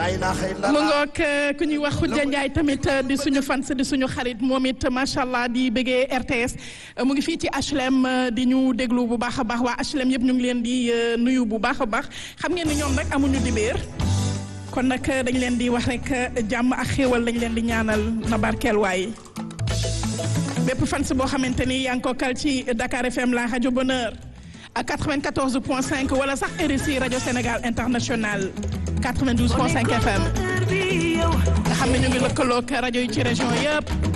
mu ngoog ku ñuy wax Khoudia Ndiaye tamit di suñu fans di suñu xarit moom it macha allah di bëggee RTS mu ngi fii ci HLM di ñu déglu bu baax a baax waa HLM yëpp ñu ngi leen di nuyu bu baax a baax xam ngeen ni ñoom nag amuñu dibéer kon nag dañ leen di wax rek jàmm ak xéewal lañ leen di ñaanal na barkeel waaye bépp fans boo xamante ni yaa ngi ko kal ci Dakar FM la rajo Bonheur ak 94 point 5 wala sax RSI rajo Sénégal international 92 point 5 FM nga xam ne ñu ngi lëkkaloog rajo yi ci région yëpp